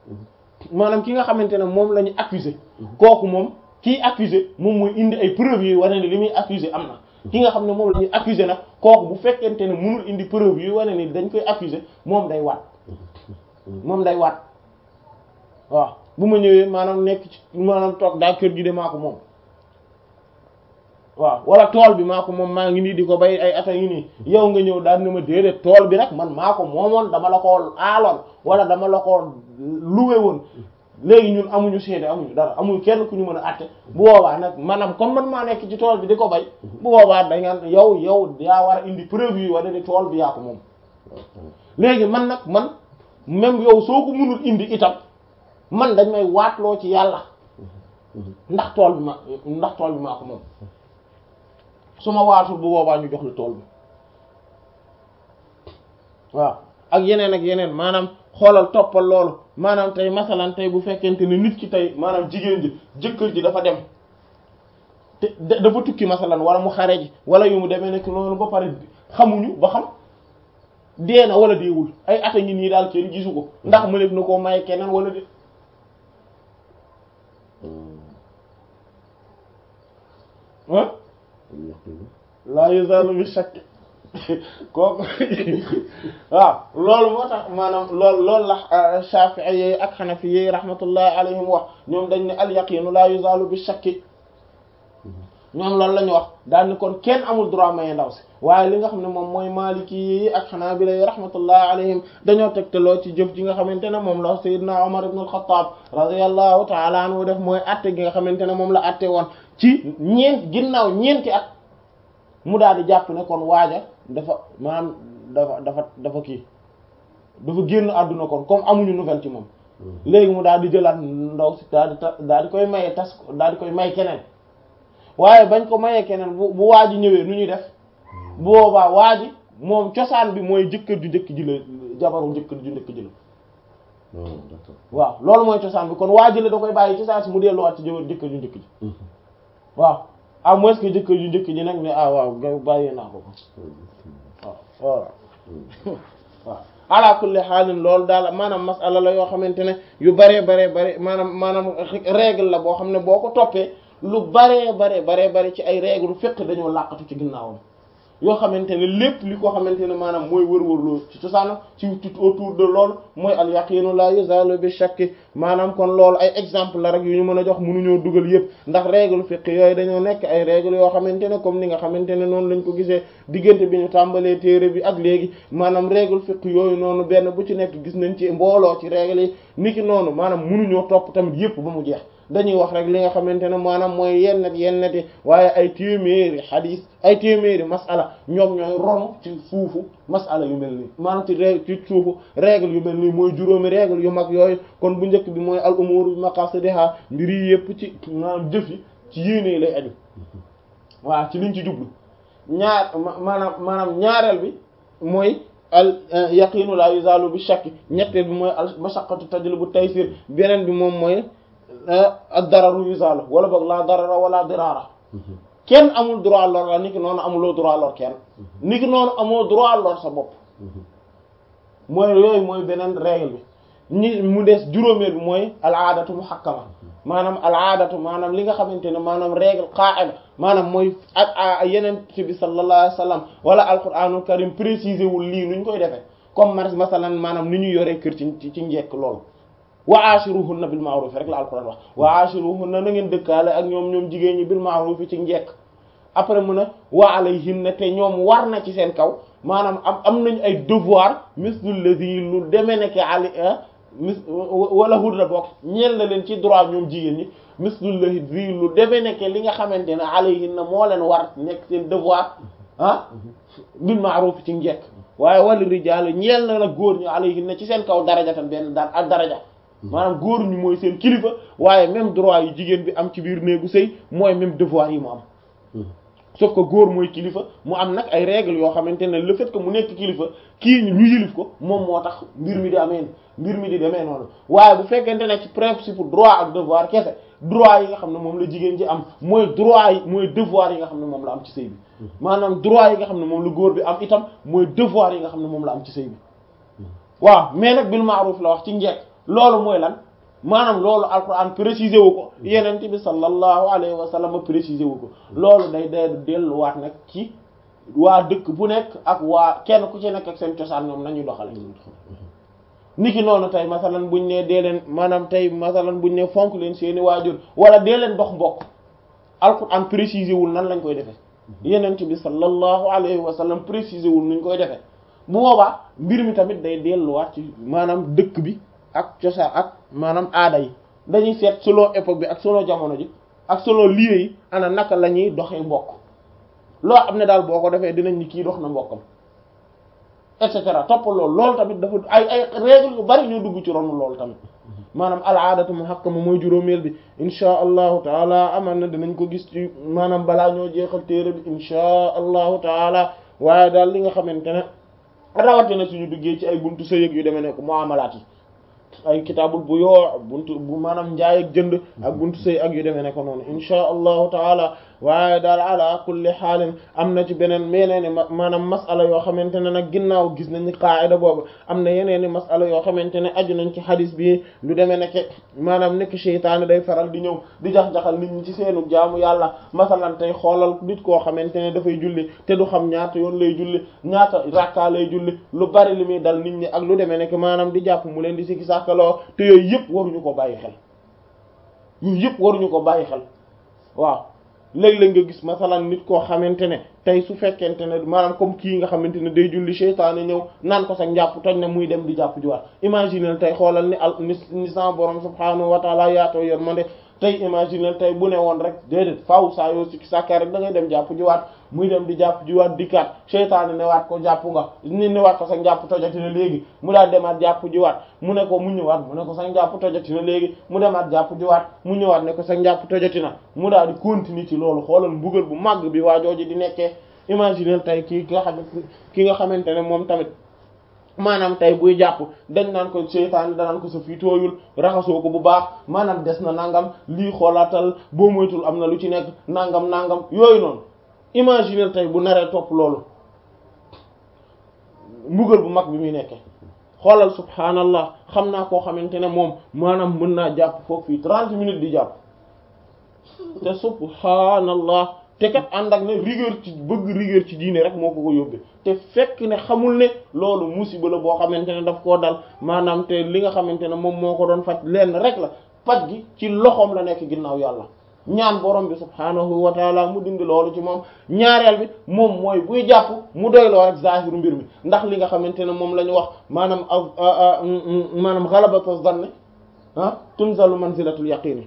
maanaam ki nga xamante ne moom la ñu accuser kooku moom kii accuser moom mooy indi ay preuves yi wane ne li muy accuser am na ki nga xam ne moom la ñuy accuser nag kooku bu fekkente ne mënul indi preuve yi wane ni dañ koy accuser moom day waat moom day waat waaw bu ma ñëwee maanaam nekk ci maanaam toog daa kër gi de maa ko moom waaw wala tool bi maa ko moom maa ngi nii di ko bay ay ata ngi nii yow nga ñëw daal ne ma déedéet tool bi nag man maa ko moomoon dama la ko aaloon wala dama la ko luwe woon léegi ñun amuñu seede amuñu dara amuñu kenn ku ñu mën a àtte bu boobaa nag maanaam comme man maa nekk ci tool bi di ko bay bu boobaa da nga yow yow yaa war a indi preuve yi wala ni tool bi yaa ko moom léegi man nag man même yow soo ko mënul indi itam man dañ may waatloo ci yàlla ndax tool bi ma ndax tool bi maa ko moom su ma waatul bu boobaa ñu jox la tool bi waaw ak yeneen ak yeneen maanaam xoolal toppal loolu maanaam tey masalan tey bu fekkente ne nit ki tey maanaam jigéen ji jëkkër ji dafa dem te dafa tukki masalan wala mu xare ji wala yu mu demee nekk noonu ba pare xamuñu ba xam dee na wala deewul ay ata ngi nii daal kenn gisu ko ndax mu nekk na koo may keneen wala de ah laa yuzalu bi shakk kooku waaw loolu moo tax maanaam loolu loolu la Shafi'i yi ak Hanafi yi rahmatullahi alayhim wax ñoom dañ ne al yaqinu laa yuzalu bi shakki ñoom loolu la ñu wax daal ni kon kenn amul droit maye ndaw si waaye li nga xam ne moom mooy Maliki yi ak Hanabila yi rahmatullahi alayhim dañoo tegtaloo ci jëf ji nga xamante ne moom la Sayyidina Umar ibn al-Khattab radiyallahu ta'ala anhu def mooy atte gi nga xamante ne moom la atte woon ci ñeent ginnaaw ñeenti at mu daal di jàpp ne kon waaja dafa maanaam dafa dafa dafa kii dafa génn àdduna kon comme amuñu nouvelle ci moom léegi mu daal di jëlaat ndaw si daal di ta daal di koy maye tas daal di koy may keneen waaye bañ ko mayee keneen bu bu waaji ñëwee nu ñuy def bu boobaa waaji moom cosaan bi mooy jëkkër ju njëkk ji la jabaru jëkkër ju njëkk ji la waaw loolu mooy cosaan bi kon waaji la da koy bàyyi cosaan si mu delluwaat ci jabar jëkkër ju njëkk ji waaw à moins que jëkkër ju njëkk ji nag ne ah waaw nga bàyyee naa ko ko waaw waaw ala kulli xaalin loolu daal maanaam masala la yoo xamante ne yu baree baree bare maanaam maanaam règle la boo xam ne boo ko toppee lu baree bare baree bare ci ay règle fiqh dañoo làqatu ci ginnaawam yoo xamante ne lépp li ko xamante ne maanaam mooy wër-wërloo ci cosaanam ci tout autour de loolu mooy al yaqinu la yuzalu bi shakki maanaam kon loolu ay exemple la rek yu ñu mën a jox mënuñoo dugal yëpp ndax règle fiqh yooyu dañoo nekk ay règle yoo xamante ne comme ni nga xamante ne noonu lañ ko gisee diggante bi ñu tàmbalee téere bi ak léegi maanaam règle fiqh yooyu noonu benn bu ci nekk gis nañ ci mbooloo ci règle yi niki noonu maanaam mënuñoo topp tamit yëpp ba mu jeex dañuy wax rek li nga xamante ne maanaam mooy yennet yenneti waaye ay téeméeri xadiis ay téeméeri masala ñoom ñooy ronu ci suufu masala yu mel nii maanaam ci règle ci suufu règle yu mel nii mooy juróomi règle yu mag yooyu kon bu njëkk bi mooy al umuru bi maqasidiha mbir yi yëpp ci maanaam jëf yi ci yéene lay aju waaw ci liñ ci jublu ñaar maanaam maanaam ñaareel bi mooy al yaqinu la yuzalu bi shakki ñetteel bi mooy al mashaqqatu tajlibu taysir beneen bi moom mooy ak dararu yuzalu wala boog la darara wala dirara kenn amul droit lor la niki noonu amuloo droit lor kenn niki noonu amoo droit lor sa bopp mooy yooyu mooy beneen règle bi ñi mu des juróomeel bi mooy al aadatu muhakkama maanaam al aadatu maanaam li nga xamante ne maanaam règle qaa'ida maanaam mooy ak yeneen ci bi sallallahu alayhi wasallam wala alquranul karim préciser wul lii nuñ koy defee comme mar masalan maanaam ni ñu yoree kër ci ci njekk loolu wa ashiruhunna bil ma'ruf rek la alquran wax wa ashiruhunna na ngeen dëkkaale ak ñoom ñoom jigéen ñi bil ma'ruf ci njekk après mu ne wa alayhinna te ñoom war na ci seen kaw maanaam am am nañu ay devoir mislul ladhi lu demee nekk ali mis wala hudna bokk ñeel na leen ci droit ñoom jigéen ñi mislul ladhi lu demee nekk li nga xamante ne alayhinna moo leen war nekk seen devoir ah bil ma'ruf ci njekk waaye wala rijaal ñeel na la góor ñi alayhinna ci seen kaw daraja tam benn daan ak daraja maanaam góor ñu mooy seen kilifa waaye même droit yu jigéen bi am ci biir néegu sëy mooy même devoir yi mu am sauf que góor mooy kilifa mu am nag ay règles yoo xamante ne le fait que mu nekk kilifa kii ñu yilif ko moom moo tax mbir mi di amee mbir mi di demee noonu waaye bu fekkente ne ci principe droit ak devoir kese droit yi nga xam ne moom la jigéen ji am mooy droit yi mooy devoir yi nga xam ne moom la am ci sëy bi maanaam droit yi nga xam ne moom la góor bi am itam mooy devoir yi nga xam ne moom la am ci sëy bi waaw mais nag bil ma'ruf la wax ci njekk loolu mooy lan maanaam loolu alquran précisé wu ko yenente bi sallallahu alayhi wa sallam précisé wu ko loolu day day delluwaat nag ci waa dëkk bu nekk ak waa kenn ku ci nekk ak seen cosaan ñoom nañuy doxale niki noonu tey masalan buñ ne dee leen maanaam tey masalan buñ ne fonk leen seeni waajur wala dee leen dox mbokk alquran précisé wul nan lañ koy defee yenente bi sallallahu alayhi wa sallam précisé wul nuñ koy defee bu boobaa mbir mi tamit day delluwaat ci maanaam dëkk bi ak cosaan ak maanaam aada yi dañuy seet selon époque bi ak selon jamono ji ak selon lieu yi ana naka la ñuy doxee mbokk loo xam ne daal boo ko defee dinañ ni kii dox na mbokkam et cetera topp loolu loolu tamit dafa ay ay règle yu bari ñoo dugg ci ronu loolu tamit maanaam al aadatu muhakkama mooy juróomeel bi insha allahu taala aman na dinañ ko gis ci maanaam balaa ñoo jeexal téere bi insha allahu taala waaye daal li nga xamante ne rawatina suñu duggee ci ay buntu sëyëg yu demee ne ko muamalaat yi ay kitaabul bu yoo buntu bu maanaam njaay ak jënd ak buntu sëy ak yu demee ne ko noonu insha allahu taala waaye daal ala kulli xaalin am na ci beneen yeneen i maanaam masala yoo xamante ne nag ginnaaw gis nañ ni qaayida boobu am na yeneen i masala yoo xamante ne aju nañ ci xadis bi lu demee nekk maanaam nekk seytaane day faral di ñëw di jax-jaxal nit ñi ci seenu jaamu yàlla masalan tey xoolal nit koo xamante ne dafay julli te du xam ñaata yoon lay julli ñaata rakka lay julli lu bari li muy dal nit ñi ak lu demee nekk maanaam di jàpp mu leen di sikki sàkkaloo te yooyu yëpp waruñu ko bàyyi xel yooyu yëpp waruñu ko bàyyi xel waaw léeg-léeg nga gis masalan nit koo xamante ne tey su fekkente ne maanaam comme kii nga xamante ne day julli seytaane ñëw naan ko sax njàpp toj na muy dem di jàpp jiwaat imaginer tey xoolal ni al ni ni sa borom subhaanahu wa taala yaatoo yërmande tey imaginer tey bu ne woon rek déedéet faaw saa yoo sikki sàkka rek da ngay dem jàpp jiwaat muy dem di jàpp jiwaat dikkaat seytaane newaat ko jàpp nga ni newaat ko sax njàpp tojati na léegi mu daal demaat jàpp jiwaat mu ne ko mu ñëwaat mu ne ko sax njàpp tojati na léegi mu demaat jàpp jiwaat mu ñëwaat ne ko sax njàpp tojati na mu daal di continuer ci loolu xoolal mbugal bu màgg bi waa jooju di nekkee imaginer tey kii ki nga xam ki nga xamante ne moom tamit maanaam tey buy jàpp dañ naan ko seytaane danaan ko sa fii tooyul raxasoo ko bu baax maanaam des na nangam lii xoolaatal boo moytul am na lu ci nekk nangam nangam yooyu noonu imaginer tey bu naree topp loolu mbugal bu mag bi muy nekke xoolal subhaanallah xam naa koo xamante ne moom maanaam mën naa jàpp foofu fii trente minutes di jàpp te subhaanallah te kat ànd ak ne rigueur ci bëgg rigueur ci diine rek moo ko ko yóbbee te fekk ne xamul ne loolu musiba la boo xamante ne daf koo dal maanaam te li nga xamante ne moom moo ko doon faj lenn rek la faj gi ci loxoom la nekk ginnaaw yàlla ñaan borom bi subhaanahu wa taala mu dindi loolu ci moom ñaareel bi moom mooy buy jàpp mu doyloo rek zahiru mbir mi ndax li nga xamante ne moom la ñu wax maanaam maanaam ghalabatu zanni ah tunzalu manzilatul yaqini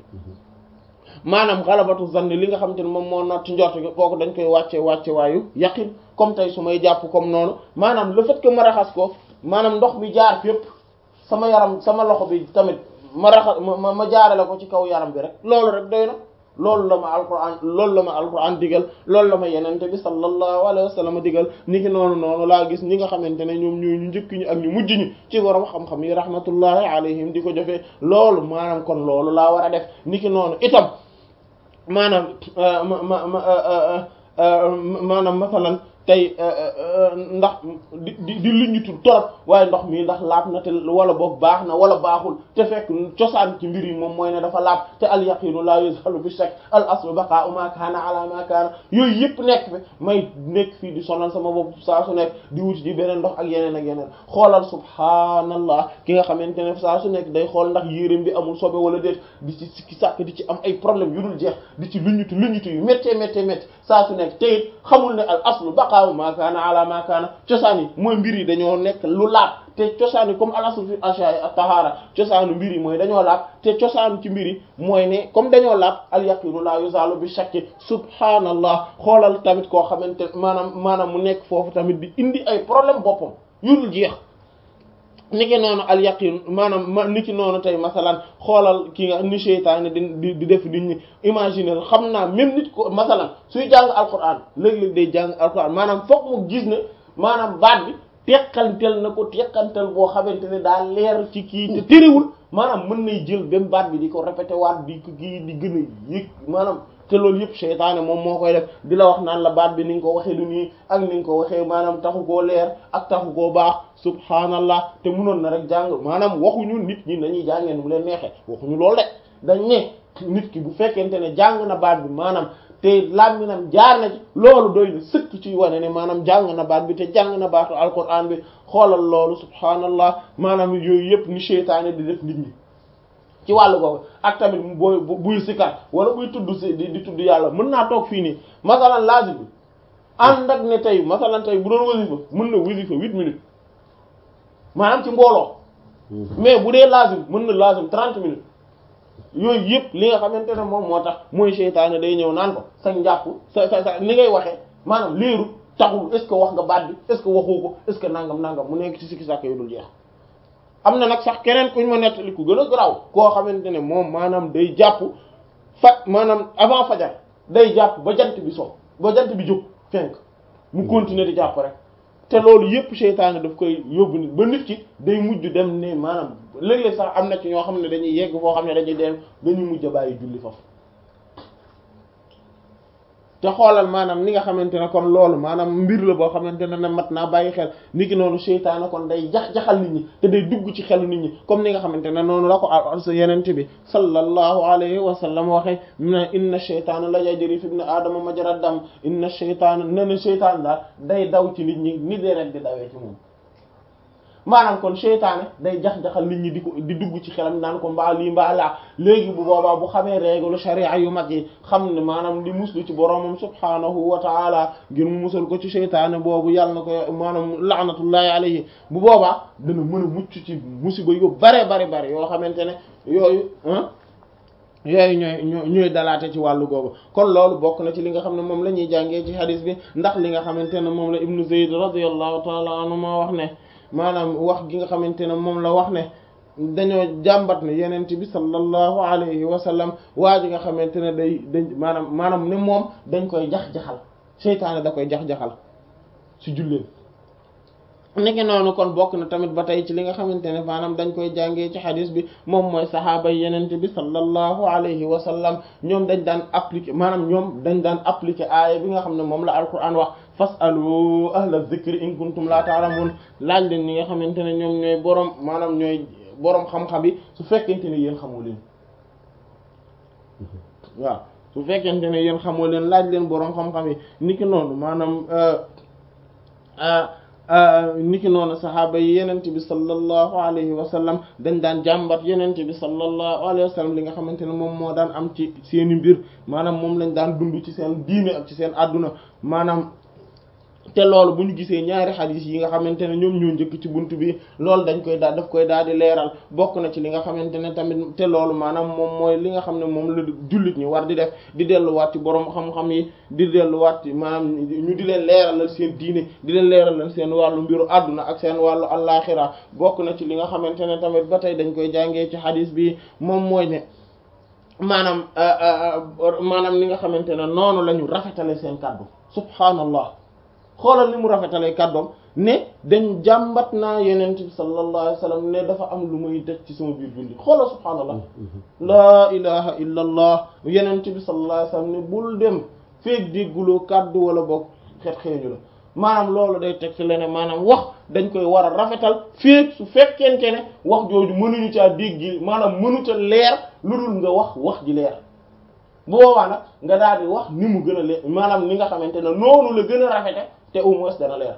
maanaam xalabatu zanni li nga xamante ne moom moo not ci njort gi kooku dañ koy wàcce wàcce waayu yaqin comme tey su may jàpp comme noonu maanaam le fait que ma raxas ko maanaam ndox mi jaar fépp sama yaram sama loxo bi tamit ma raxas ma ma jaarale ko ci kaw yaram bi rek loolu rek doy na loolu la ma alquran loolu la ma alquran digal loolu la ma yenente bi sallallahu alayhi wa sallam digal ni ki noonu noonu laa gis ñi nga xamante ne ñoom ñooy ñu njëkk ñi ak ñu mujj ñi ci borom xam-xam yi rahmatullahi alayhim di ko jëfee loolu maanaam kon loolu laa war a def ni ki noonu itam maanaam ma ma maanaam masalan tey ndax di di di luñutul torop waaye ndox mi ndax laab na te wala boog baax na wala baaxul te fekk cosaan ci mbir yi moom mooy ne dafa laab te al yaqinu la yuzhalu bi shakk al aslu baqa'u ma kana ala ma kana yooyu yëpp nekk fi may nekk fii di sonal sama bopp saa su nekk di wuti di beneen ndox ak yeneen ak yeneen xoolal subhaanallah ki nga xamante ne saa su nekk day xool ndax yéreem bi amul sobe wala déet di ci sikki sàkk di ci am ay problème yu dul jeex di ci luñutu luñutu yu méttee méttee métti saa su nekk te it xamul ne al aslu baqa'u ma kana ala ma kana cosaan yi mooy mbir yi dañoo nekk lu laab te cosaan yi comme al aslu fi ashya'i at-tahara cosaanu mbir yi mooy dañoo laab te cosaanu ci mbir yi mooy ne comme dañoo laab al yaqinu la yuzalu bi shakki subhanallah xoolal tamit koo xamante maanaam maanaam mu nekk foofu tamit di indi ay problème boppam yu dul jeex niki noonu al yaqin maanaam ma niki noonu tey masalan xoolal ki nga ni seytaane di di def nit ñi imaginer xam naa même nit ko masalan suy jàng alquran léeg-léeg day jàng alquran maanaam foog mu gis ne maanaam baat bi teqantel na ko teqantel boo xamante ne daa leer ci kii te tëriwul maanaam mën nay jël même baat bi di ko répété waat di ko kii di gën a yëg maanaam te loolu yëpp seytaane moom moo koy def di la wax naan la baat bi ni nga ko waxee du nii ak ni nga ko waxee maanaam taxu koo leer ak taxu koo baax subhaanallah te munoon na rek jàng maanaam waxuñu nit ñi dañuy jàngee nu mu leen neexee waxuñu loolu de dañ ne nit ki bu fekkente ne jàng na baat bi maanaam te làmminam jaar na ci loolu doy na sëkk ci wane ne maanaam jàng na baat bi te jàng na baatu alquran bi xoolal loolu subhaanallah maanaam yooyu yëpp ni seytaane di def nit ñi ci wàllu googu ak tamit booy buy sikar wala buy tudd si di di tudd yàlla mën naa toog fii nii masalan lazim bi ànd ak ne tey masalan tey bu doon wasifa mën na wasifa huit minutes maanaam ci mbooloo mais bu dee lazim mën na lazim trente minutes yooyu yëpp li nga xamante ne moom moo tax mooy seytaane day ñëw naan ko sa njàpp sa sa sa ni ngay waxee maanaam léeru taxul est ce que wax nga baat bi est ce que waxoo ko est ce que nangam nangam mu nekk ci sikki sàkk yu dul jeex am na nag sax keneen kuñ ma nettali ku gën a garaaw koo xamante ne moom maanaam day jàpp fa maanaam avant fajar day jàpp ba jant bi so ba jant bi jóg fenk mu continuer di jàpp rek te loolu yépp seytaane daf koy yóbbu nit ba nit ki day mujj dem ne maanaam léeg-léeg sax am na ci ñoo xam ne dañuy yegg foo xam ne dañuy dem dañuy mujj a bàyyi julli foofu te xoolal maanaam ni nga xamante ne kon loolu maanaam mbir la boo xamante ne ne mat naa bàyyi xel ni ki noonu seytaane kon day jax-jaxal nit ñi te day dugg ci xelu nit ñi comme ni nga xamante ne noonu la ko sa yenente bi sallallahu alayhi wa sallam waxee ne inna sheytaana la yajri fi ibn aadama majra dam inna sheytaana ne na seytaan daal day daw ci nit ñi ni deret di dawee ci moom maanaam kon seytaane day jax-jaxal nit ñi di ko di dugg ci xelam naan ko mbaa lii mbaa laa léegi bu boobaa bu xamee règle sharia yu mag yi xam ne maanaam di muslu ci boromam subhaanahu wa taala ngir mu musal ko ci seytaane boobu yàlla na ko maanaam laanatullahi alayhi bu boobaa dana mën a mucc ci musiba yu bare bare bare yoo xamante ne yooyu yooyu ñooy ñooy dalaate ci wàllu googu kon loolu bokk na ci li nga xam ne moom la ñuy jàngee ci hadis bi ndax li nga xamante ne moom la ibnu zayd radiyallahu taala anhu ma wax ne maanaam wax gi nga xamante ne moom la wax ne dañoo jàmbat ne yenent bi sallallahu alayhi wa sallam waa ji nga xamante ne day dañ maanaam maanaam ne moom dañ koy jax-jaxal seytaane da koy jax-jaxal ci julleen nekki noonu kon bokk na tamit ba tey ci li nga xamante ne maanaam dañ koy jàngee ci xadis bi moom mooy saxaaba yenente bi sallallahu alayhi wa sallam ñoom dañ daan appliquer maanaam ñoom dañ daan appliquer aaya bi nga xam ne moom la alquran wax fasalu ahla dhikri in kuntum la ta'lamun laaj leen ñi nga xamante ne ñoom ñooy boroom maanaam ñooy boroom xam-xam yi su fekkente ne yéen xamoo leen waaw su fekkente ne yéen xamoo leen laaj leen boroom xam-xam yi niki noonu maanaam niki noonu saxaaba yi yenente bi sallallahu alayhi wa sallam dañ daan jàmbat yenente bi sallallahu alayhi wa sallam li nga xamante ne moom moo daan am ci seeni mbir maanaam moom lañ daan dund ci seen diine ak ci seen àdduna maanaam te loolu bu ñu gisee ñaari xadis yi nga xamante ne ñoom ñoo njëkk ci bunt bi loolu dañ koy daal daf koy daal di leeral bokk na ci li nga xamante ne tamit te loolu maanaam moom mooy li nga xam ne moom la jullit ñi war di def di delluwaat ci borom xam-xam yi di delluwaat ci maanaam ñu di leen leeralal seen diine di leen leeralal seen wàllu mbiru àdduna ak seen wàllu allaaxira bokk na ci li nga xamante ne tamit ba tey dañ koy jàngee ci xadis bi moom mooy ne maanaam maanaam li nga xamante ne noonu la ñu rafetale seen kàddu subhaanallah xoolal ni mu rafetalee kàddoom ne dañ jàmbat naa yenent bi sallallahu alayhi wa sallam ne dafa am lu muy def ci sama biir julli xoolal subhaanallah laa ilaha illa allah yenent bi sallallahu alayhi wa sallam ne bul dem feeg dégguloo kàddu wala boog xet xeeñu la maanaam loolu day teg ci leneen maanaam wax dañ koy war a rafetal feeg su fekkente ne wax jooju mënuñu caa dégg maanaam mënu ca leer lu dul nga wax wax ji leer bu boobaa nag nga daal di wax ni mu gën a leer maanaam ni nga xamante ne noonu la gën a rafete te au moins dana leer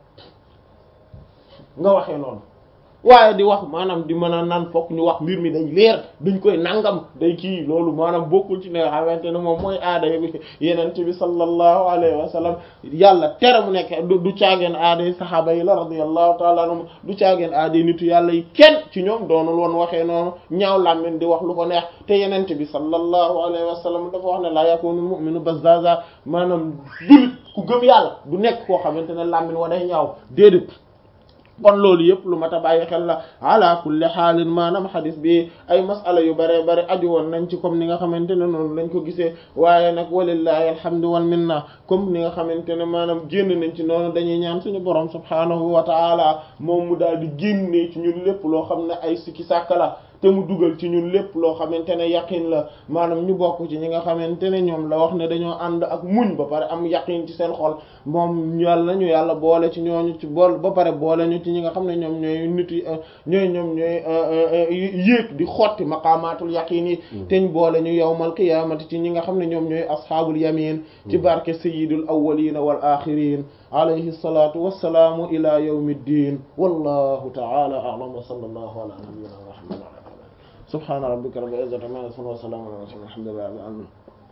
nga waxee noonu waaye di wax maanaam di mën a naan fokk ñu wax mbir mi dañ leer dañ koy nangam day kii loolu maanaam bokkul ci ne nga xamante ne moom mooy aada bi yenente bi sallallahu alayhi wa sallam yàlla tere mu nekk du du caageen aada yi saxaaba yi la radiyallahu taala anhum du caageen aada yi nitu yàlla yi kenn ci ñoom doonul woon waxee noonu ñaaw làmmiñ di wax lu ko neex te yenente bi sallallahu alayhi wa sallam dafa wax ne la yakunu mu'minu bazzaza maanaam dulit ku gëm yàlla du nekk koo xamante ne làmmiñ wa day ñaaw déedéet kon loolu yëpp lu mat a bàyyi xel la ala kulli xaalin maanaam xadis bi ay masala yu bare bare aju woon nañ ci comme ni nga xamante ne noonu lañ ko gisee waaye nag walillahi alhamdu wal minna comme ni nga xamante ne maanaam génn nañ ci noonu dañuy ñaan suñu borom subhaanahu wa taala moom mu daal di génnee ci ñun lépp loo xam ne ay sikki sàkka la te mu dugal ci ñun lépp loo xamante ne yaqin la maanaam ñu bokk ci ñi nga xamante ne ñoom la wax ne dañoo ànd ak muñ ba pare am yaqin ci seen xol moom yàlla ñu yàlla boole ci ñooñu ci bool ba pare boole ñu ci ñi nga xam ne ñoom ñooy nit yi ñooy ñoom ñooy yéeg di xotti maqaamaatul yaqin yi teñ boole ñu yawmal qiyaamati ci ñi nga xam ne ñoom ñooy ashaabul yamin ci barke sayyidul awwalin wal axirin alayhi salatu wassalaamu ila yawmi ddin wallahu ta'ala a'lam wa sallallahu ala nabiyyina muhammad سبحان ربك رب العزة عما يصفون وسلام على المرسلين الحمد لله رب العالمين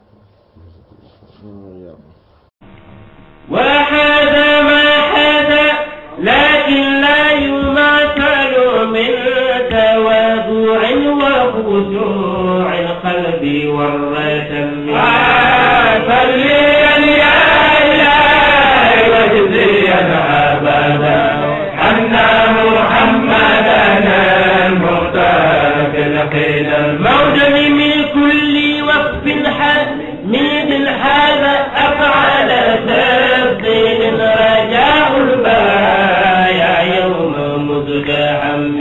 وهذا ما هذا لكن لا يماثل من تواضع وخشوع القلب والرتم صليا يا إلهي واجزيا أبدا أن محمدنا المختار في القيل موجب من كل وقف حميد هذا أفعل تفضيل رجاء البرايا يوم مزدحم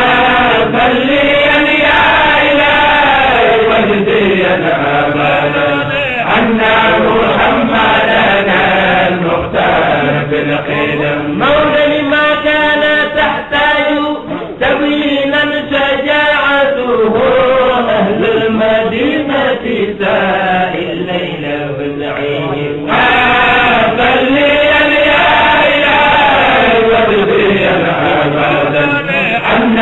صليا يا إلهي واجزيا أبدا أن محمدنا المختار في القدم مولى ما كان تحتاج تبينا شجاعته أهل المدينة سائل الليل بالعين صليا يا إلهي واجزيا أبدا أن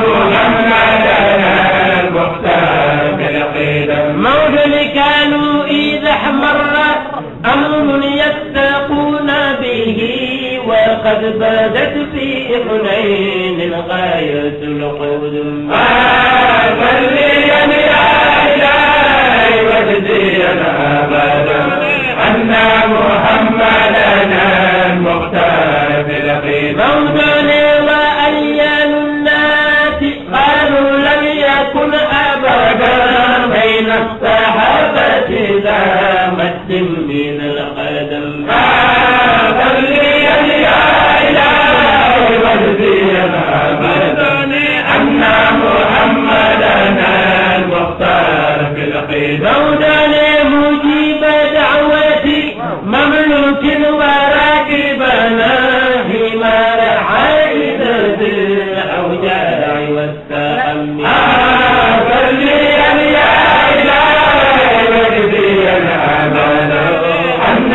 محمدنا المختار في القدم مولى كانوا إذا احمر أمر يتقون به وقد بدت في حنين غاية القدم صليا يا إلهي واجزيا أبدا أن محمدنا المختار في القيم موضوع وأيان الناس قالوا لم يكن أبدا بين الصحابة ذا مد من القدم صليا يا إلهي واجزيا أبدا أن محمدنا المختار في القيم مولانا مجيب دعوتي مملوك وراكبنا حمار عائدة الأوجاع والسقم صليا يا إلهي واجزيا أبدا أن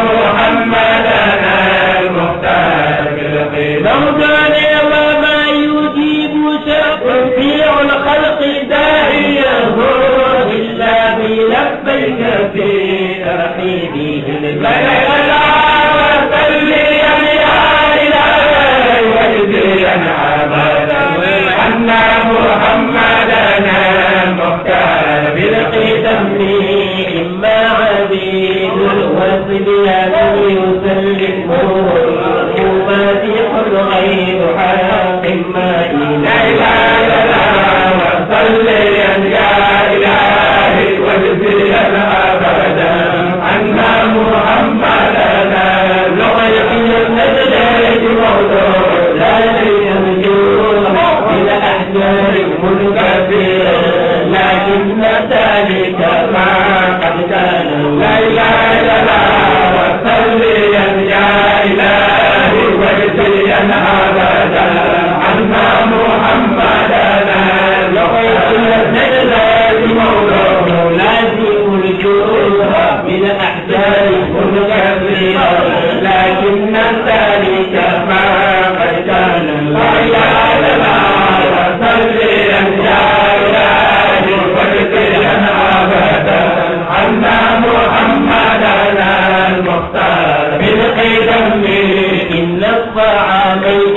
محمدنا المختار في القيم مولانا وما يجيب شفيع الخلق داعيه إلا بلبيك في ترحيبه البلد صليا يا إلهي واجزيا أبدا أن محمدنا المختار بالقدم إما عبيد وصبيان يسلمون مفاتيح الغيب حق ما إله إلا الله وصليا يا إلهي واجزيا أبدا أن محمدنا لغير النجاة موضوع لا يرجون إلى أحجار منكسر لكن ذلك ما قد كان لا إله إلا الله وصليا يا إلهي واجزيا أبدا أن محمدنا لغير النجاة موضوع لازم الجود من أحجار منكسر لكن ذلك ما قد كان لا إله إلا الله وصليا يا إلهي واجزيا أبدا أن محمدنا المختار بالقدم إن الطعام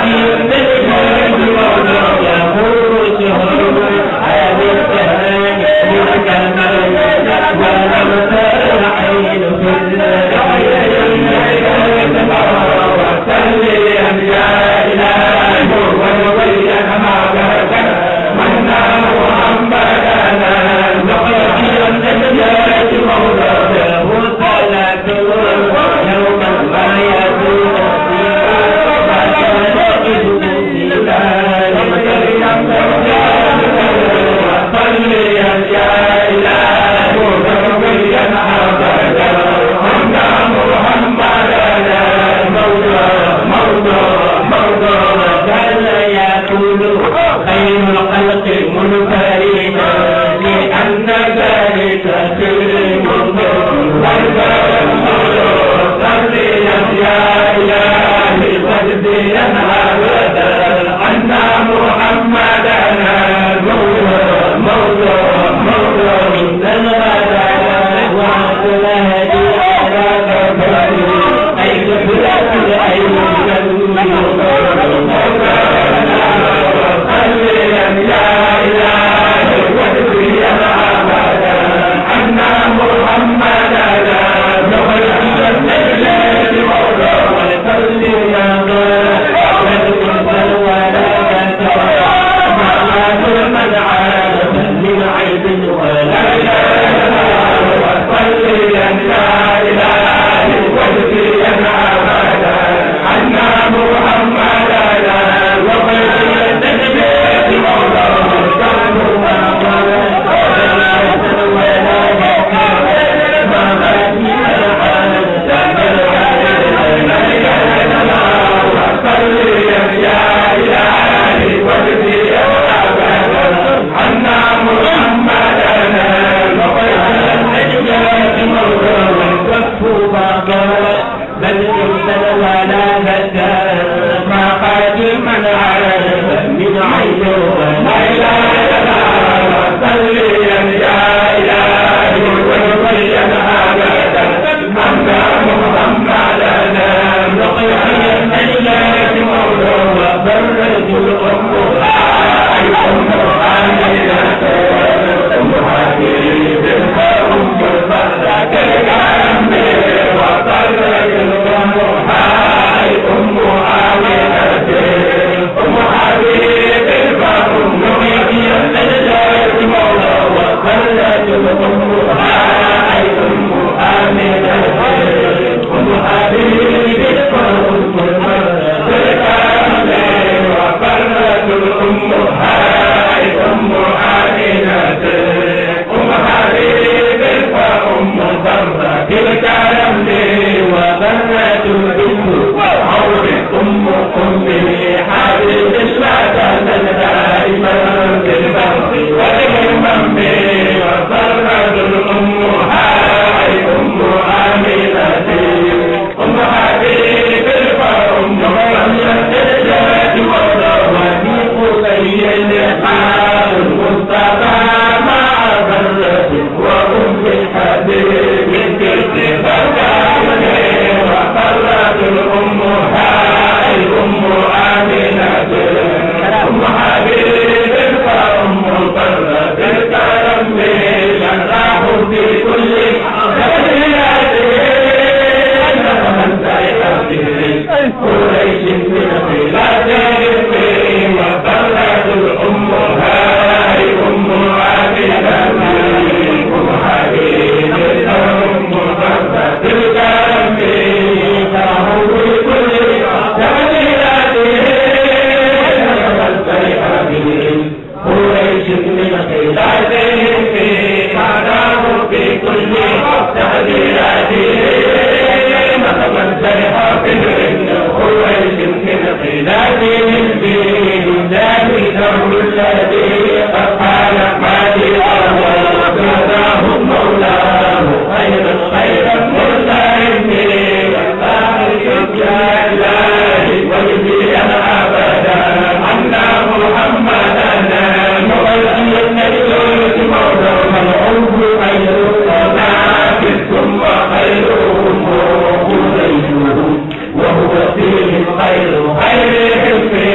وهو فيه خير خير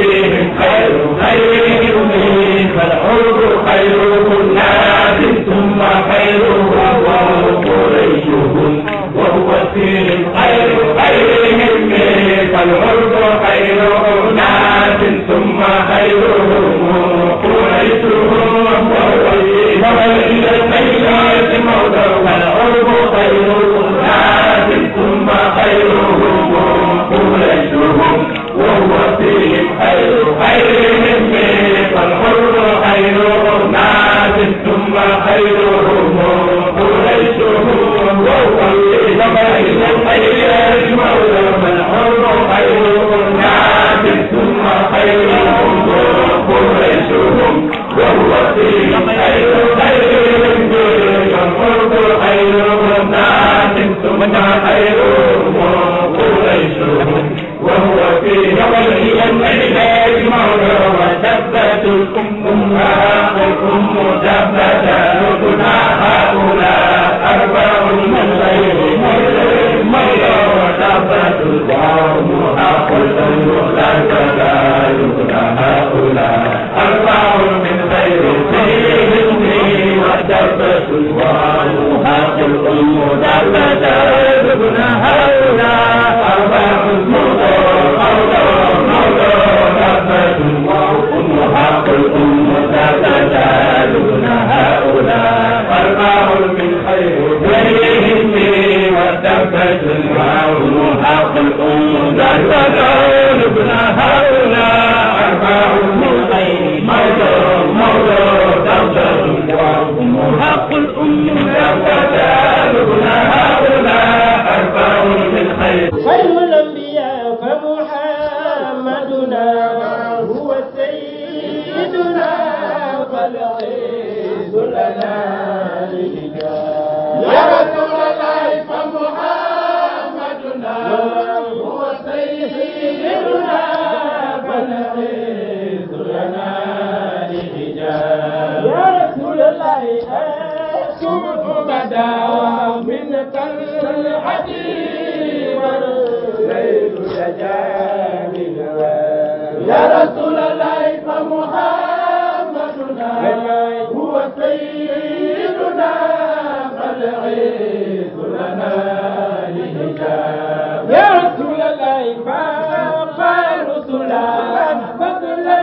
وفيهم خير خيرهم فالعرب خير الناس ثم خيرهم قريشهم وهو فيهم خير خيرهم فالعرب خير ناس ثم خيرهم قريشهم وهو فيهم الخيرات موضع والعرب خير ناس ثم خيرهم قريشهم وهو فيهم خير خيرهم فالحر خير ناس ثم خيرهم قريشهم وهو فيهم خير خير المولى فالحر خير ناس ثم خيرهم قريشهم وهو فيهم خير خيرهم فالحر خير ناس ثم خيرهم قريشهم وهو في جبله العلاج مولى وثبت الأم الأم ثبت ركنا هؤلاء أربع من غير مولى وثبت القوم حق الأم لا تزال هؤلاء أربع من غير سيهم وثبت القوم حق الأم ثبت ركنا هؤلاء أربع من حق الأم تتجالون هؤلاء أربع من خير غيرهم والتفت المعون حق الأم تتجالون هؤلاء أربع من خير موضوع موضوع تفت المعون حق الأم تتجالون هؤلاء أربع من خير خير الأنبياء فمحمدنا هو سيدنا فالعز لنا يا رسول الله فمحمدنا هو سيدنا فالعز لنا يا رسول الله أشوف بدا منك الحديث والليل يجا من يا رسول الله فمحمدنا هو سيدنا فالعز لنا لحجاب يا رسول الله فاق رسلا فضلا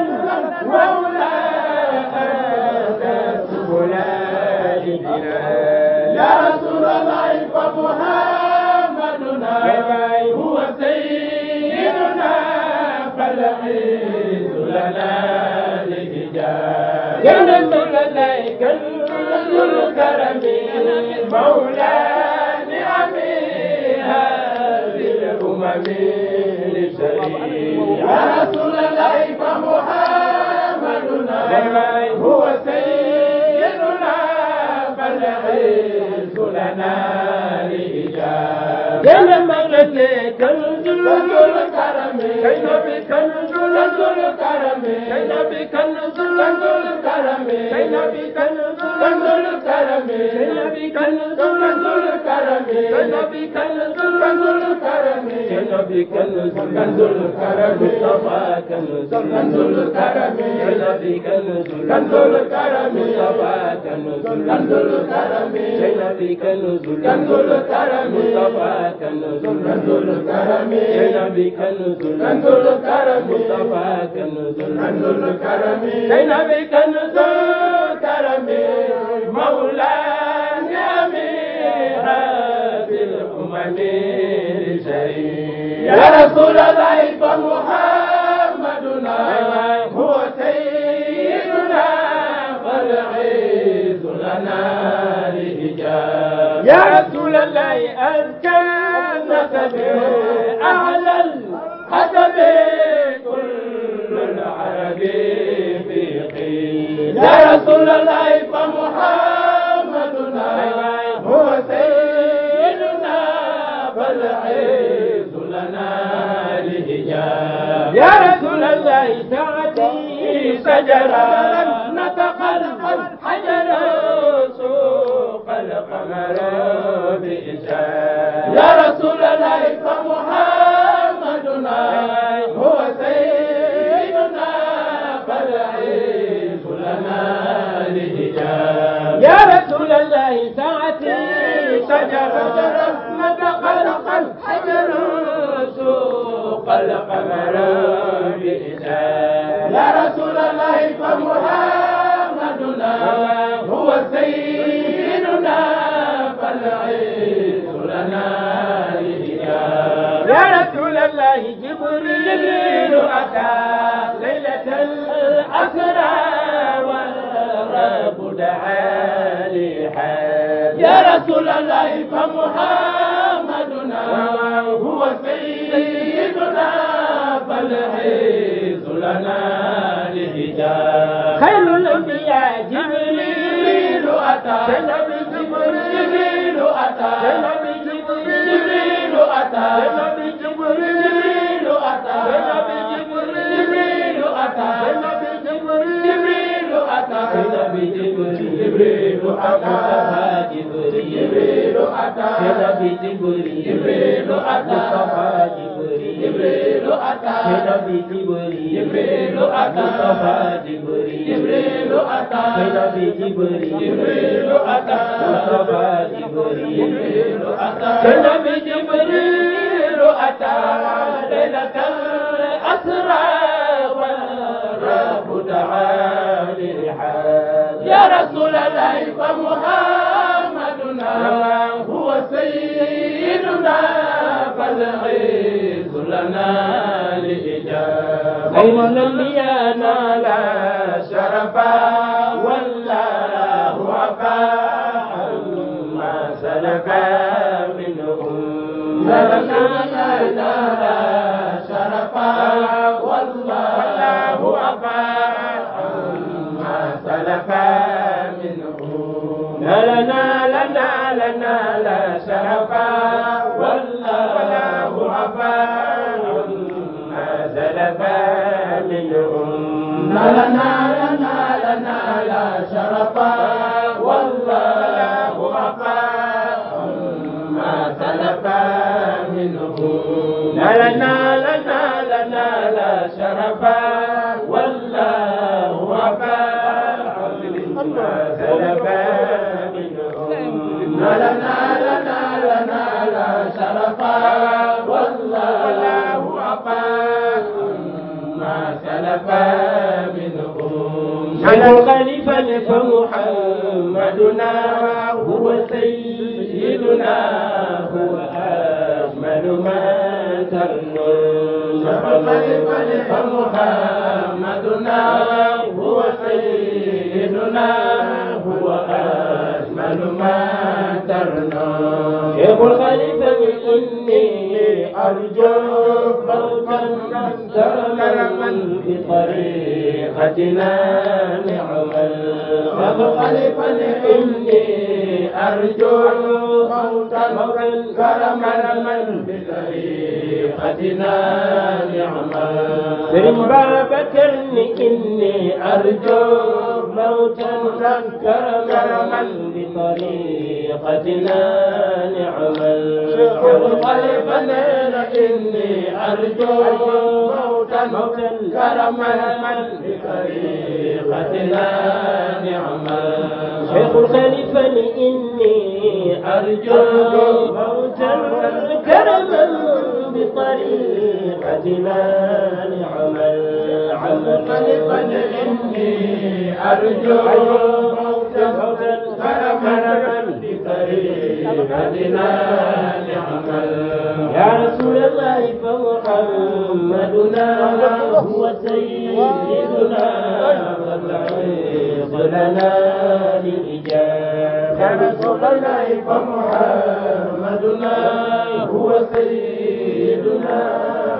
مولانا سبلا يا رسول الله فمحمدنا هو سيدنا فالعز لنا لحجاب يا رسول الله كنز الكرم مولانا عميها للأمم للشريف يا رسول الله فمحمدنا هو سيدنا فالعز لنا لإجابة يا مولد كنز الكرم كي نبي كنز الكرم كي نبي كنز الكرم كي نبي كنز الكرم كي نبي كنز الكرم كي نبي كنز الكرم كي نبي كنز الكرم مصطفى كنز الكرم كي نبي كنز الكرم مصطفى كنز الكرم كي نبي كنز الكرم مصطفى كنز الكرم كي نبي كنز الكرم مصطفى كنز الكرم كي نبي كنز الكرم مولانا أميرا في الأمم الشريف يا رسول الله فمحمدنا هو سيدنا فالعز لنا لحجاب يا رسول الله أزكى نسب أعلى الحسب كل العرب في قيل يا رسول الله فمحمدنا هو سيدنا فالعز لنا لحجاب يا رسول الله تأتي شجرا نطق الحجر سوق القمر بإشارة يا رسول الله فمحمدنا هو سيدنا والقمر بإذان يا رسول الله فمحمدنا هو سيدنا فالعز لنا لإجابة يا رسول الله جبريل أتى ليلة الأسرى والرب دعا لحاج يا رسول الله فمحمدنا هو سيدنا فالعز لنا لحجاب خير الأنبياء جبريل أتى جبريل أتى جبريل أتى جبريل أتى جبريل أتى جبريل أتى جبريل أتى جبريل أتى جبريل أتى جبريل أتى جبريل أتى جبريل أتى جبريل أتى جبريل أتى جبريل أتى ليلة الأسرى والرب دعا للحاج يا رسول الله فمحمدنا هو سيدنا فالعز لنا لإجابة خير الأنبياء نال شرفا والله عفا عما سلفا منهم لنا نال شرفا والله عفا عما سلفا منهم لنا لنا لنا لا شرفا والله عفا عما سلفا منهم لنا لنا لنا لا شرفا والله عفا عما سلفا منهم لنا لنا لنا لا شرفا والله عفا عما سلفا منهم لنا لنا لنا لا شرفا والله عفا عما سلفا منهم على الخليفة فمحمدنا هو سيدنا هو أجمل ما ترنون الخليفة فمحمدنا هو سيدنا هو أجمل ما ترنون شيخ الخليفة إني أرجو موتا كرما بطريقتنا نعم الشيخ الخليفة إني أرجو موتا كرما بطريقتنا نعم سلم بابكر إني أرجو موتا كرما بطريقتنا نعم الشيخ الخليفة إني أرجو موتا كرما بطريقتنا نعم شيخ الخليفة إني أرجو موتا كرما بطريقتنا نعم العمل خليفة إني أرجو موتا كرما بطريقتنا نعم يا رسول الله فمحمدنا هو سيدنا والعز لنا للإجابة يا رسول الله فمحمدنا هو سيدنا